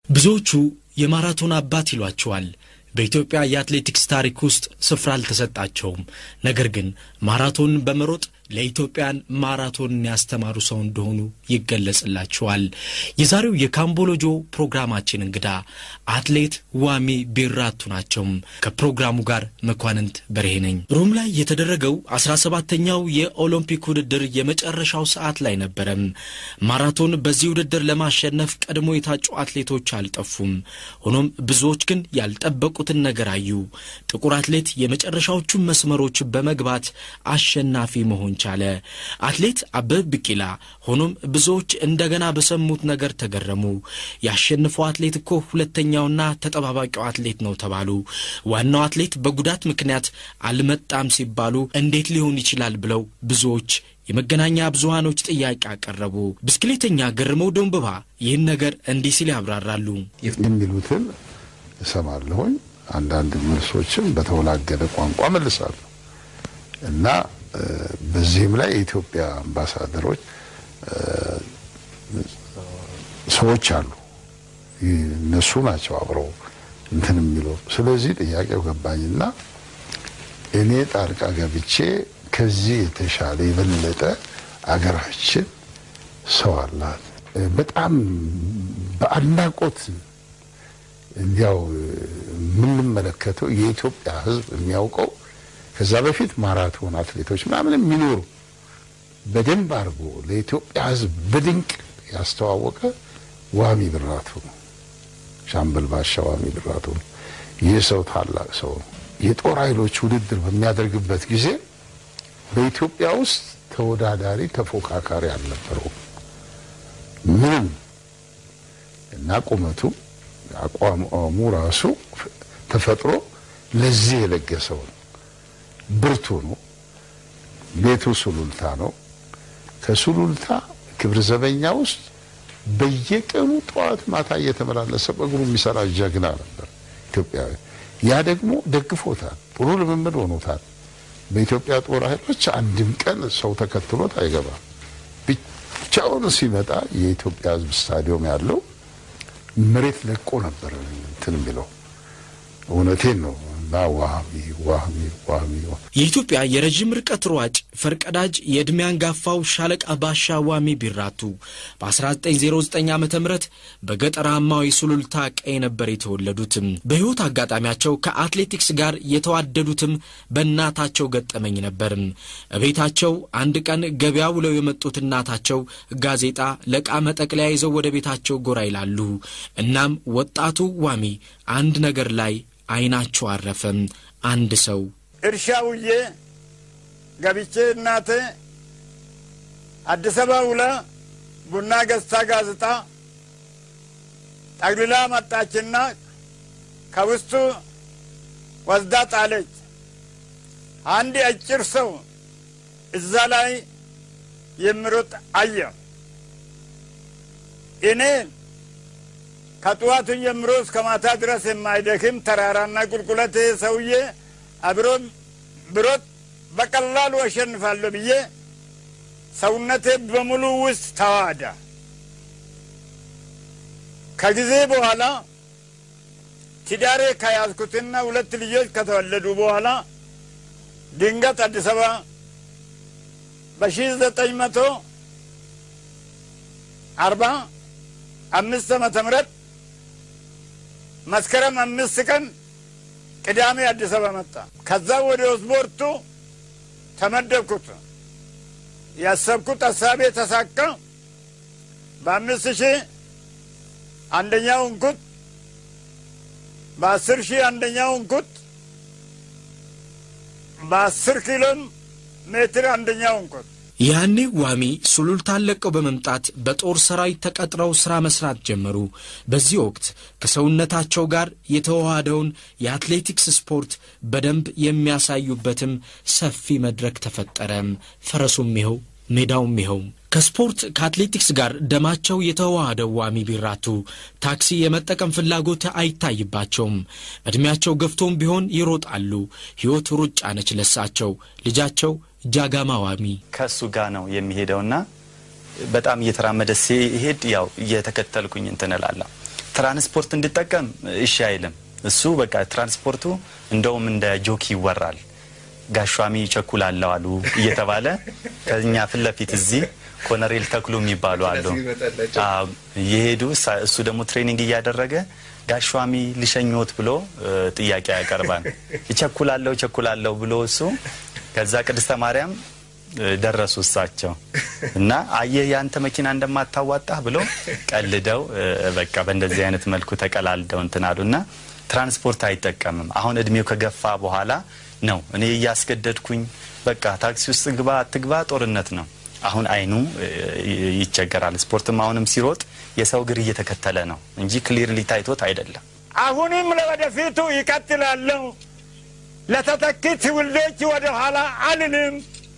ብዙዎቹ የማራቶን አባት ይሏቸዋል። በኢትዮጵያ የአትሌቲክስ ታሪክ ውስጥ ስፍራ አልተሰጣቸውም። ነገር ግን ማራቶን በመሮጥ ለኢትዮጵያን ማራቶንን ያስተማሩ ሰው እንደሆኑ ይገለጽላቸዋል። የዛሬው የካምቦሎጆ ፕሮግራማችን እንግዳ አትሌት ዋሚ ቢራቱ ናቸው። ከፕሮግራሙ ጋር መኳንንት በርሄ ነኝ። ሮም ላይ የተደረገው አስራ ሰባተኛው የኦሎምፒክ ውድድር የመጨረሻው ሰዓት ላይ ነበረም። ማራቶን በዚህ ውድድር ለማሸነፍ ቀድሞ የታጩ አትሌቶች አልጠፉም። ሆኖም ብዙዎች ግን ያልጠበቁትን ነገር አዩ። ጥቁር አትሌት የመጨረሻዎቹን መስመሮች በመግባት አሸናፊ መሆን ቻለ። አትሌት አበበ ቢቂላ። ሆኖም ብዙዎች እንደገና በሰሙት ነገር ተገረሙ። ያሸንፈው አትሌት እኮ ሁለተኛውና ተጠባባቂው አትሌት ነው ተባሉ። ዋናው አትሌት በጉዳት ምክንያት አልመጣም ሲባሉ እንዴት ሊሆን ይችላል ብለው ብዙዎች የመገናኛ ብዙሃኖች ጥያቄ አቀረቡ። ብስክሌተኛ ገርመው ደንብባ ይህን ነገር እንዲህ ሲል ያብራራሉ። የሚሉትን እሰማለሁኝ። አንዳንድ መልሶችን በተወላገደ ቋንቋ መልሳለሁ እና በዚህም ላይ የኢትዮጵያ አምባሳደሮች ሰዎች አሉ። እነሱ ናቸው አብረው እንትን የሚሉ። ስለዚህ ጥያቄው ገባኝና እኔ ጣልቃ ገብቼ ከዚህ የተሻለ የበለጠ አገራችን ሰው አላት። በጣም በአድናቆት እንዲያው የምንመለከተው የኢትዮጵያ ሕዝብ የሚያውቀው ከዛ በፊት ማራቶን አትሌቶች ምናምን የሚኖሩ በደንብ አድርጎ ለኢትዮጵያ ሕዝብ በድንቅ ያስተዋወቀ ዋሚ ቢራቱ ነው። ሻምበል ባሻ ዋሚ ቢራቱ ነው። ይህ ሰው ታላቅ ሰው ነው። የጦር ኃይሎች ውድድር በሚያደርግበት ጊዜ በኢትዮጵያ ውስጥ ተወዳዳሪ ተፎካካሪ አልነበረውም ምንም እና ቁመቱ አቋሙ ራሱ ተፈጥሮ ለዚህ የለገሰው ነው። ብርቱ ነው። ቤቱ ሱሉልታ ነው። ከሱሉልታ ክብር ዘበኛ ውስጥ በየቀኑ ጠዋት ማታ እየተመላለሰ በእግሩ የሚሰራ ጀግና ነበር ኢትዮጵያዊ። ያ ደግሞ ደግፎታል፣ ጥሩ ልምምድ ሆኖታል። በኢትዮጵያ ጦር ኃይሎች አንድም ቀን ሰው ተከትሎት አይገባም። ብቻውን ሲመጣ የኢትዮጵያ ሕዝብ ስታዲየም ያለው መሬት ለቆ ነበር እንትን የሚለው እውነቴን ነው። እና ዋሚ ዋሚ ዋሚ የኢትዮጵያ የረዥም ርቀት ሯጭ ፈርቀዳጅ የዕድሜ አንጋፋው ሻለቃ ባሻ ዋሚ ቢራቱ በ1909 ዓ ም በገጠራማው የሱሉልታ ቀይ ነበር የተወለዱትም። በሕይወት አጋጣሚያቸው ከአትሌቲክስ ጋር የተዋደዱትም በእናታቸው ገጠመኝ ነበርም። እቤታቸው አንድ ቀን ገበያ ውለው የመጡት እናታቸው ጋዜጣ ለዕቃ መጠቅለያ ይዘው ወደ ቤታቸው ጎራ ይላሉ። እናም ወጣቱ ዋሚ አንድ ነገር ላይ አይናቸው አረፈም። አንድ ሰው እርሻ ውዬ ገብቼ እናቴ አዲስ አበባ ውላ ቡና ገዝታ ጋዜጣ ጠቅልላ መጣችና ከውስጡ ወስዳ ጣለች። አንድ አጭር ሰው እዛ ላይ የሚሮጥ አየ። እኔ ከጠዋቱ ጀምሮ እስከ ማታ ድረስ የማይደክም ተራራና ቁልቁለት ሰውዬ አብሮ ብሮጥ በቀላሉ አሸንፋለሁ ብዬ ሰውነቴ በሙሉ ውስጥ ተዋዳ። ከጊዜ በኋላ ትዳሬ ከያዝኩትና ሁለት ልጆች ከተወለዱ በኋላ ድንገት አዲስ አበባ በሺ ዘጠኝ መቶ አርባ አምስት ዓመተ ምህረት መስከረም አምስት ቀን ቅዳሜ አዲስ አበባ መጣ። ከዛ ወደ ስፖርቱ ተመደብኩት። ያሰብኩት ሀሳቤ ተሳካ። በአምስት ሺህ አንደኛው እንኩት፣ በአስር ሺህ አንደኛው እንኩት፣ በአስር ኪሎ ሜትር አንደኛው እንኩት ያኔ ዋሚ ሱሉልታን ለቀው በመምጣት በጦር ሰራዊት ተቀጥረው ሥራ መስራት ጀመሩ። በዚህ ወቅት ከሰውነታቸው ጋር የተዋሃደውን የአትሌቲክስ ስፖርት በደንብ የሚያሳዩበትም ሰፊ መድረክ ተፈጠረም። ፈረሱም ይኸው፣ ሜዳውም ይኸው። ከስፖርት ከአትሌቲክስ ጋር ደማቸው የተዋሃደው ዋሚ ቢራቱ ታክሲ የመጠቀም ፍላጎት አይታይባቸውም። ዕድሜያቸው ገፍቶም ቢሆን ይሮጣሉ። ሕይወት ሩጫ ነች ለሳቸው። ልጃቸው ጃጋማ ዋሚ ከእሱ ጋር ነው የሚሄደውና በጣም እየተራመደ ሲሄድ ያው እየተከተልኩኝ እንትን እላለሁ። ትራንስፖርት እንድጠቀም እሺ አይልም። እሱ በቃ ትራንስፖርቱ እንደውም እንደ ጆክ ይወራል። ጋሿሚ ይቸኩላለው አሉ እየተባለ ከኛ ፊት ለፊት እዚህ ኮነሬል ተክሉ የሚባሉ አሉ አዎ፣ እየሄዱ እሳ- እሱ ደግሞ ትሬኒንግ እያደረገ ጋሿሚ ልሸኞት ብሎ እ፣ ጥያቄ ያቀርባል። ይቸኩላለው ይቸኩላለው ብሎ እሱ ከዛ ቅድስተ ማርያም እ፣ ደረሱ እሳቸው እና አየህ ያንተ መኪና እንደማታዋጣህ ብሎ ቀልደው እ፣ በቃ በእንደዚህ አይነት መልኩ ተቀላልደው እንትን አሉና ትራንስፖርት አይጠቀምም። አሁን እድሜው ከገፋ በኋላ ነው እኔ እያስገደድኩኝ በቃ ታክሲ ውስጥ ግባ አትግባ ጦርነት ነው። አሁን አይኑ እ፣ ይቸገራል። ስፖርትም አሁንም ሲሮጥ የሰው እግር እየተከተለ ነው እንጂ ክሊርሊ ታይቶት አይደለም። አሁንም ለወደፊቱ ይቀጥላለሁ። ለተተኪ ትውልዶች ወደ ኋላ አልልም።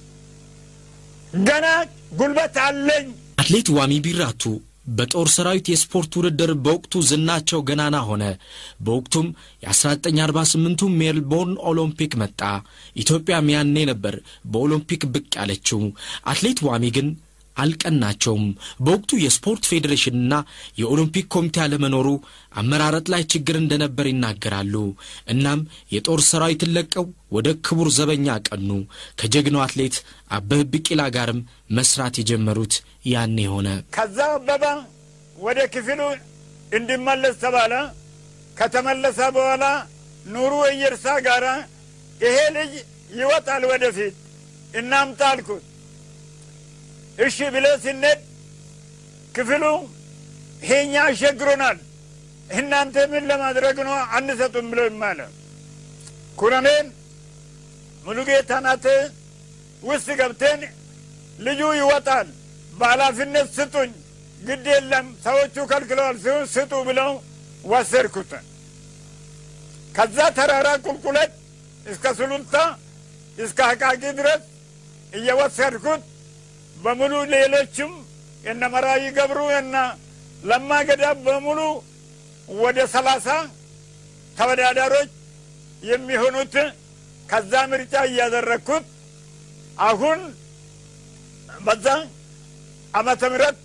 ገና ጉልበት አለኝ። አትሌት ዋሚ ቢራቱ በጦር ሰራዊት የስፖርት ውድድር በወቅቱ ዝናቸው ገናና ሆነ። በወቅቱም የ1948ቱ ሜልቦርን ኦሎምፒክ መጣ። ኢትዮጵያም ያኔ ነበር በኦሎምፒክ ብቅ ያለችው። አትሌት ዋሚ ግን አልቀናቸውም። በወቅቱ የስፖርት ፌዴሬሽንና የኦሎምፒክ ኮሚቴ አለመኖሩ አመራረጥ ላይ ችግር እንደነበር ይናገራሉ። እናም የጦር ሰራዊትን ለቀው ወደ ክቡር ዘበኛ ቀኑ። ከጀግናው አትሌት አበበ ቢቂላ ጋርም መስራት የጀመሩት ያኔ ሆነ። ከዛ አበበ ወደ ክፍሉ እንዲመለስ ተባለ። ከተመለሰ በኋላ ኑሩ እየርሳ ጋራ ይሄ ልጅ ይወጣል ወደፊት እናምጣ አልኩት። እሺ ብለ ስንሄድ ክፍሉ ይሄኛ አሸግሮናል፣ እናንተ ምን ለማድረግ ነው አንሰጡም ብሎ ይማለ ኩረኔል ሙሉጌታ ናት ውስጥ ገብተን ልጁ ይወጣል፣ በኃላፊነት ስጡኝ፣ ግድ የለም ሰዎቹ ከልክለዋል ሲሆን ስጡ ብለው ወሰድኩት። ከዛ ተራራ ቁልቁለት እስከ ሱሉልታ እስከ አቃቂ ድረስ እየወሰድኩት በሙሉ ሌሎችም የነ መራዊ ገብሩ የነ ለማ ገዳ በሙሉ ወደ ሰላሳ ተወዳዳሮች የሚሆኑት ከዛ ምርጫ እያደረግኩት አሁን በዛ ዓመተ ምህረት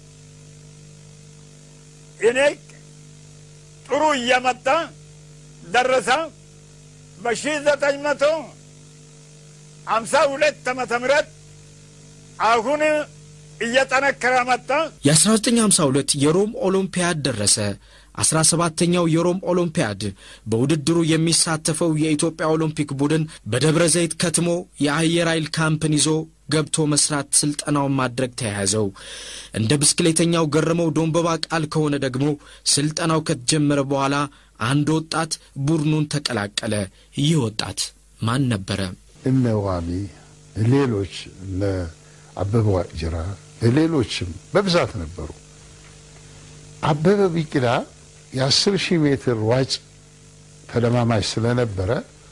እኔ ጥሩ እየመጣ ደረሰ። በሺ ዘጠኝ መቶ ሀምሳ ሁለት ዓመተ ምህረት አሁን እየጠነከረ መጣ። የ1952 የሮም ኦሎምፒያድ ደረሰ። 17ተኛው የሮም ኦሎምፒያድ በውድድሩ የሚሳተፈው የኢትዮጵያ ኦሎምፒክ ቡድን በደብረ ዘይት ከትሞ የአየር ኃይል ካምፕን ይዞ ገብቶ መስራት ስልጠናውን ማድረግ ተያያዘው። እንደ ብስክሌተኛው ገረመው ዶንበባ ቃል ከሆነ ደግሞ ስልጠናው ከተጀመረ በኋላ አንድ ወጣት ቡድኑን ተቀላቀለ። ይህ ወጣት ማን ነበረ? እነ ዋሚ ሌሎች እነ አበበ ዋቅጅራ ሌሎችም በብዛት ነበሩ። አበበ ቢቂላ የአስር ሺህ ሜትር ሯጭ ተለማማጅ ስለነበረ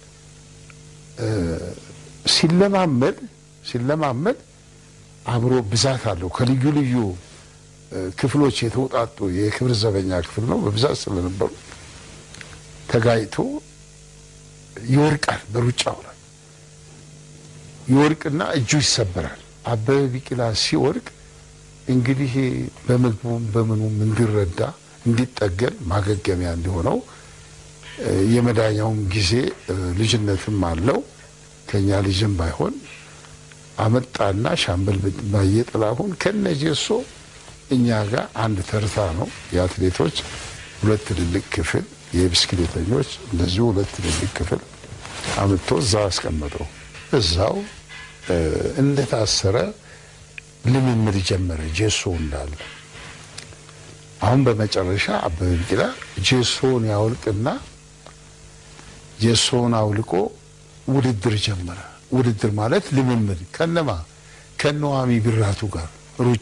ሲለማመድ ሲለማመድ አብሮ ብዛት አለው ከልዩ ልዩ ክፍሎች የተውጣጡ የክብር ዘበኛ ክፍል ነው። በብዛት ስለነበሩ ተጋጭቶ ይወርቃል። በሩጫው ላይ ይወርቅና እጁ ይሰበራል። አበበ ቢቂላ ሲወርቅ እንግዲህ በምግቡም በምኑም እንዲረዳ እንዲጠገን ማገገሚያ እንዲሆነው የመዳኛውም ጊዜ ልጅነትም አለው ከኛ ልጅም ባይሆን አመጣና ሻምበል ባየ ጥላሁን ከነጀሶ እኛ ጋር አንድ ተርታ ነው የአትሌቶች ሁለት ትልልቅ ክፍል የብስክሌተኞች እንደዚሁ ሁለት ትልልቅ ክፍል አምጥቶ እዛው አስቀመጠው። እዛው እንደታሰረ ልምምድ ጀመረ። ጄሶ እንዳለ አሁን በመጨረሻ አበበ ቢቂላ ጄሶውን ያወልቅና ጄሶውን አውልቆ ውድድር ጀመረ። ውድድር ማለት ልምምድ ከነማ ከነዋሚ ቢራቱ ጋር ሩጫ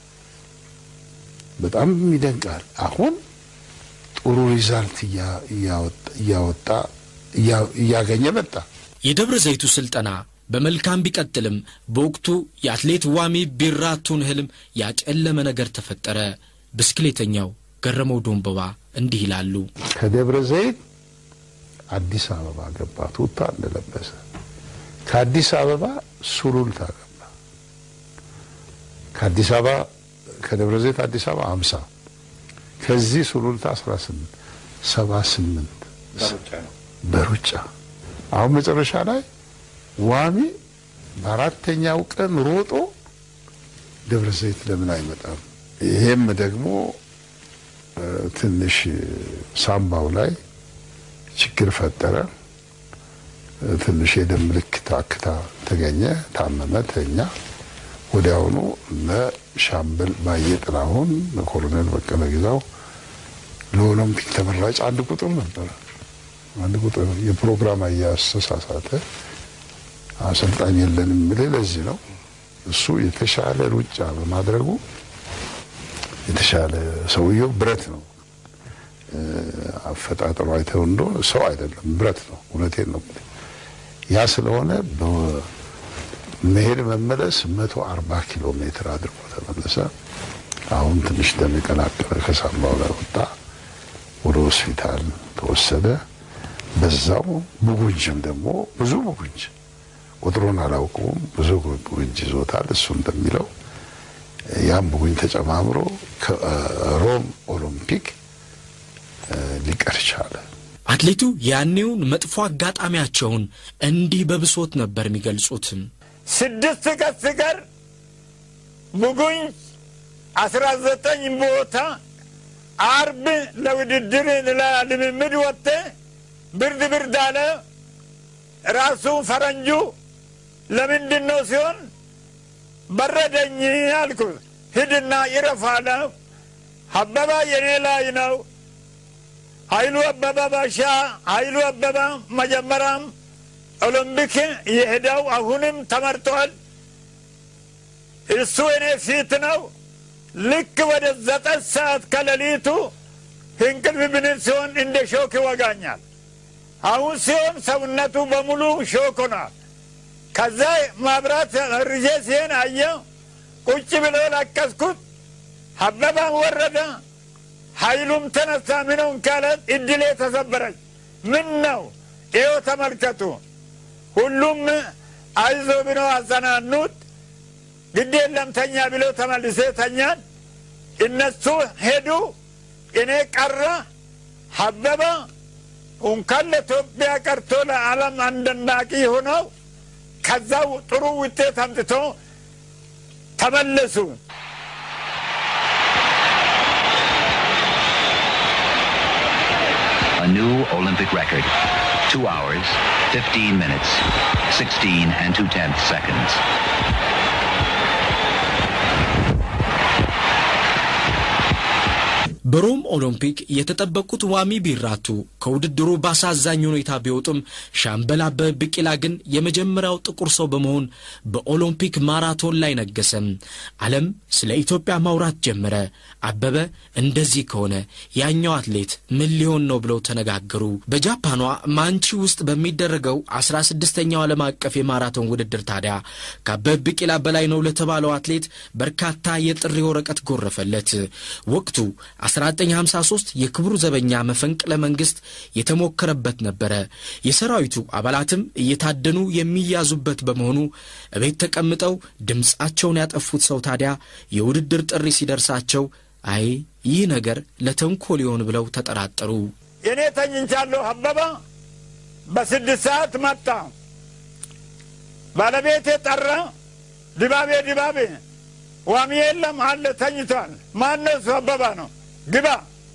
በጣም ይደንቃል። አሁን ጥሩ ሪዛልት እያወጣ እያገኘ መጣ። የደብረ ዘይቱ ስልጠና በመልካም ቢቀጥልም በወቅቱ የአትሌት ዋሚ ቢራቱን ህልም ያጨለመ ነገር ተፈጠረ። ብስክሌተኛው ገረመው ዶንበባ እንዲህ ይላሉ። ከደብረ ዘይት አዲስ አበባ ገባ፣ ቱታ እንደለበሰ። ከአዲስ አበባ ሱሉልታ ገባ። ከአዲስ አበባ ከደብረ ዘይት አዲስ አበባ አምሳ ከዚህ ሱሉልታ 18 78 በሩጫ አሁን መጨረሻ ላይ ዋሚ በአራተኛው ቀን ሮጦ ደብረ ዘይት ለምን አይመጣም? ይሄም ደግሞ ትንሽ ሳምባው ላይ ችግር ፈጠረ። ትንሽ የደም ምልክት አክታ ተገኘ። ታመመ፣ ተኛ። ወዲያውኑ ለሻምበል ባየ ጥላሁን፣ ለኮሎኔል በቀለ ግዛው ለኦሎምፒክ ተመራጭ አንድ ቁጥር ነበረ። አንድ ቁጥር የፕሮግራም አያስተሳሳተ አሰልጣኝ የለንም የሚል ለዚህ ነው። እሱ የተሻለ ሩጫ በማድረጉ የተሻለ ሰውየው ብረት ነው። አፈጣጠሩ አይተው እንደሆነ ሰው አይደለም ብረት ነው። እውነቴን ነው። ያ ስለሆነ በመሄድ መመለስ መቶ አርባ ኪሎ ሜትር አድርጎ ተመለሰ። አሁን ትንሽ ደም የቀላቀለ ከሳምባው ላይ ወጣ። ወደ ሆስፒታል ተወሰደ። በዛው ብጉንጅም ደግሞ ብዙ ብጉንጅ ቁጥሩን አላውቀውም። ብዙ ብጉንጅ ይዞታል። እሱ እንደሚለው ያም ብጉንጅ ተጨማምሮ ከሮም ኦሎምፒክ ሊቀር ቻለ። አትሌቱ ያኔውን መጥፎ አጋጣሚያቸውን እንዲህ በብሶት ነበር የሚገልጹት። ስድስት ቀን ሲቀር ብጉንጅ አስራ ዘጠኝ ቦታ አርብ ለውድድር ለልምምድ ወጥተ ብርድ ብርድ አለ። ራሱ ፈረንጁ ለምንድን ነው ሲሆን በረደኝ አልኩት። ሂድና ይረፍ አለ። አበባ የኔ ላይ ነው። ኃይሉ አበባ ባሻ ኃይሉ አበባ መጀመሪያም ኦሎምፒክ የሄደው አሁንም ተመርጧል። እሱ እኔ ፊት ነው። ልክ ወደ ዘጠኝ ሰዓት ከሌሊቱ እንቅልፍ ብንን ሲሆን እንደ ሾክ ይወጋኛል። አሁን ሲሆን ሰውነቱ በሙሉ ሾክ ሆኗል። ከዛ ማብራት ርዤ ሲሄን አየው። ቁጭ ብሎ ለቀስኩት። አበባም ወረደ፣ ኃይሉም ተነሳ። ምነው ካለት እድሌ ተሰበረች። ምን ነው ይኸው ተመልከቱ። ሁሉም አይዞ ብሎ አጸናኑት። ግድ የለም ተኛ ብሎ ተመልሴ ተኛን። እነሱ ሄዱ፣ እኔ ቀረ። አበባ እንኳን ለኢትዮጵያ ቀርቶ ለዓለም አስደናቂ ሆነው ከዛው ጥሩ ውጤት አምጥቶ ተመለሱ። A new Olympic record. Two hours, 15 minutes, 16 and two tenths seconds. በሮም ኦሎምፒክ የተጠበቁት ዋሚ ቢራቱ ከውድድሩ በአሳዛኝ ሁኔታ ቢወጡም ሻምበል አበበ ቢቂላ ግን የመጀመሪያው ጥቁር ሰው በመሆን በኦሎምፒክ ማራቶን ላይ ነገሰ። ዓለም ስለ ኢትዮጵያ ማውራት ጀመረ። አበበ እንደዚህ ከሆነ ያኛው አትሌት ምን ሊሆን ነው ብለው ተነጋገሩ። በጃፓኗ ማንቺ ውስጥ በሚደረገው አስራ ስድስተኛው ዓለም አቀፍ የማራቶን ውድድር ታዲያ ከአበበ ቢቂላ በላይ ነው ለተባለው አትሌት በርካታ የጥሪ ወረቀት ጎረፈለት። ወቅቱ 1953 የክቡር ዘበኛ መፈንቅለ መንግስት የተሞከረበት ነበረ። የሰራዊቱ አባላትም እየታደኑ የሚያዙበት በመሆኑ እቤት ተቀምጠው ድምፃቸውን ያጠፉት ሰው ታዲያ የውድድር ጥሪ ሲደርሳቸው አይ ይህ ነገር ለተንኮል ይሆን ብለው ተጠራጠሩ። እኔ ተኝቻለሁ። አበባ በስድስት ሰዓት መጣ። ባለቤቴ ጠራ። ድባቤ ድባቤ ዋሚ የለም አለ ተኝቷል። ማነው እሱ? አበባ ነው። ግባ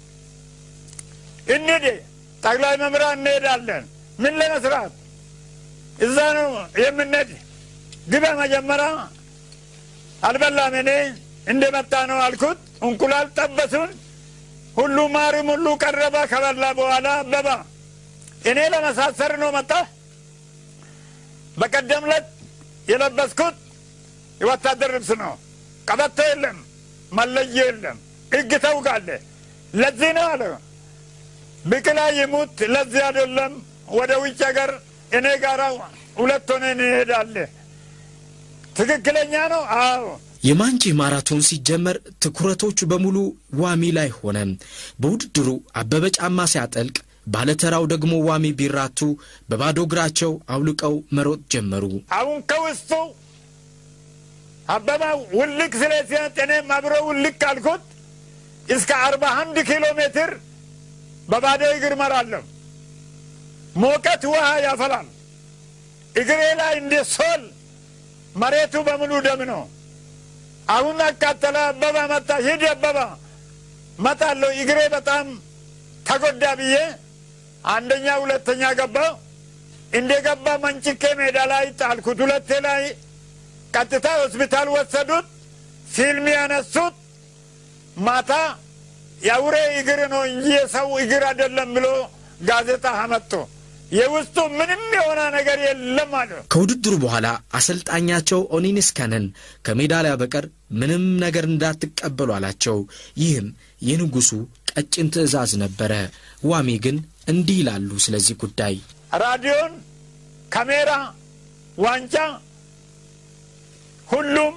እንሂድ፣ ጠቅላይ መምሪያ እንሄዳለን። ምን ለመስራት እዛ ነው የምንሄድ። ግባ መጀመሪያ አልበላም። እኔ እንደመጣ ነው አልኩት። እንቁላል ጠበሱን። ሁሉ ማርም ሁሉ ቀረበ። ከበላ በኋላ አበባ እኔ ለመሳሰር ነው መጣ። በቀደም ዕለት የለበስኩት የወታደር ልብስ ነው። ቀበቶ የለም፣ መለዮ የለም። ሕግ ታውቃለህ። ለዚህ ነው አለ ብቅላ ይሙት። ለዚህ አይደለም ወደ ውጭ ሀገር እኔ ጋራ ሁለት ሆነ እንሄዳለን። ትክክለኛ ነው። አዎ የማንጂ ማራቶን ሲጀመር ትኩረቶቹ በሙሉ ዋሚ ላይ ሆነ። በውድድሩ አበበ ጫማ ሲያጠልቅ፣ ባለተራው ደግሞ ዋሚ ቢራቱ በባዶ እግራቸው አውልቀው መሮጥ ጀመሩ። አሁን ከውስጡ አበባ ውልቅ ስለሲያት እኔም አብሮ ውልቅ አልኩት። እስከ አርባ አንድ ኪሎ ሜትር በባዶ እግር መራለሁ። ሞቀት ውሃ ያፈላል። እግሬ ላይ እንደ ሶል መሬቱ በሙሉ ደም ነው። አሁን አቃጠለ። አበባ መጣ። ሂድ አበባ መጣለሁ። እግሬ በጣም ተጎዳ ብዬ አንደኛ ሁለተኛ ገባ። እንደ ገባ መንጭቄ ሜዳ ላይ ጣልኩት። ሁለቴ ላይ ቀጥታ ሆስፒታል ወሰዱት። ፊልም ያነሱት ማታ የአውሬ እግር ነው እንጂ የሰው እግር አይደለም ብሎ ጋዜጣ አመጡ። የውስጡ ምንም የሆነ ነገር የለም አለ። ከውድድሩ በኋላ አሰልጣኛቸው ኦኒንስ ከነን ከሜዳሊያ በቀር ምንም ነገር እንዳትቀበሉ አላቸው። ይህም የንጉሡ ቀጭን ትዕዛዝ ነበረ። ዋሚ ግን እንዲህ ይላሉ ስለዚህ ጉዳይ ራዲዮን፣ ካሜራ፣ ዋንጫ ሁሉም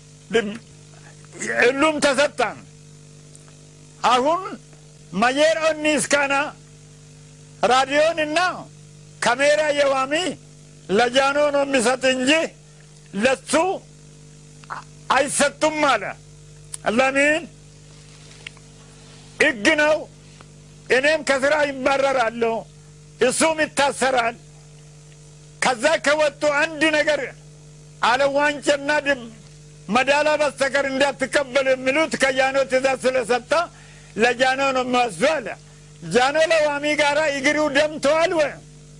ሁሉም ተሰጣን። አሁን ማየር ኦኒስ ካና ራዲዮን እና ካሜራ የዋሚ ለጃኖ ነው የሚሰጥ እንጂ ለሱ አይሰጡም አለ። ለምን ሕግ ነው። እኔም ከስራ ይባረራለሁ፣ እሱም ይታሰራል። ከዛ ከወጡ አንድ ነገር አለ ዋንጫና መዳላ በስተቀር እንዳትቀበሉ የሚሉት ከጃኖ ትእዛዝ ስለሰጠ ለጃኖ ነው የሚወስዱ አለ። ጃኖ ለዋሚ ጋራ እግሩ ደምተዋል ወይ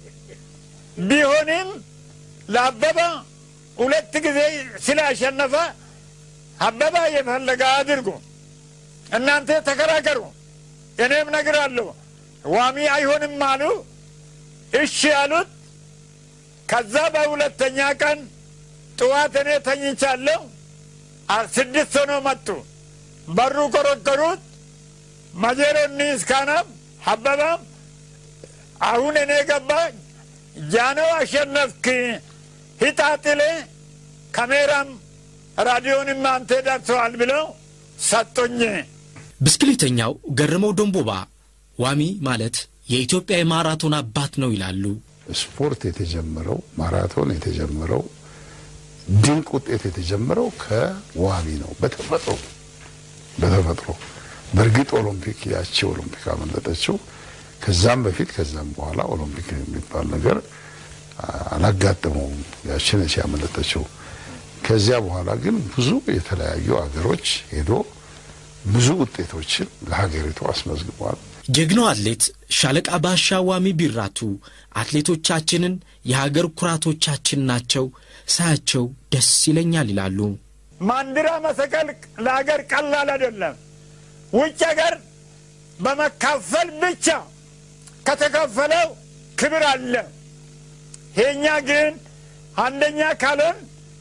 ቢሆንም ለአበባ ሁለት ጊዜ ስላሸነፈ አበባ የፈለገ አድርጉ፣ እናንተ ተከራከሩ፣ እኔም ነግራለሁ። ዋሚ አይሆንም አሉ። እሺ አሉት። ከዛ በሁለተኛ ቀን ጥዋት እኔ ተኝቻለሁ። ስድስት ሆነው መጡ። በሩ ቆረቆሩት። መጀሮኒ እስካናም አበባም አሁን እኔ ገባኝ። ጃኖ አሸነፍክ፣ ሂጣጥሌ ካሜራም ራዲዮንም አንተ ደርሰዋል ብለው ሰጡኝ። ብስክሌተኛው ገርመው ደንቦባ ዋሚ ማለት የኢትዮጵያ የማራቶን አባት ነው ይላሉ። ስፖርት የተጀመረው ማራቶን የተጀመረው ድንቅ ውጤት የተጀመረው ከዋሚ ነው። በተፈጥሮ በተፈጥሮ በእርግጥ ኦሎምፒክ ያቺ ኦሎምፒክ አመለጠችው። ከዛም በፊት ከዛም በኋላ ኦሎምፒክ የሚባል ነገር አላጋጠመውም። ያችን ያመለጠችው። ከዚያ በኋላ ግን ብዙ የተለያዩ ሀገሮች ሄዶ ብዙ ውጤቶችን ለሀገሪቱ አስመዝግቧል። ጀግናው አትሌት ሻለቃ ባሻ ዋሚ ቢራቱ አትሌቶቻችንን የሀገር ኩራቶቻችን ናቸው፣ ሳያቸው ደስ ይለኛል ይላሉ። ማንዲራ መሰቀል ለሀገር ቀላል አይደለም። ውጭ ሀገር በመካፈል ብቻ ከተከፈለው ክብር አለ። የእኛ ግን አንደኛ ካልሆን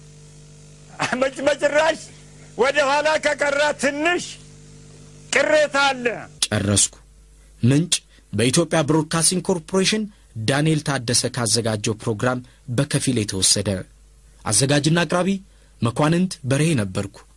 በጭራሽ ወደ ኋላ ከቀራ ትንሽ ቅሬታ አለ። ጨረስኩ። ምንጭ በኢትዮጵያ ብሮድካስቲንግ ኮርፖሬሽን ዳንኤል ታደሰ ካዘጋጀው ፕሮግራም በከፊል የተወሰደ። አዘጋጅና አቅራቢ መኳንንት በርሄ ነበርኩ።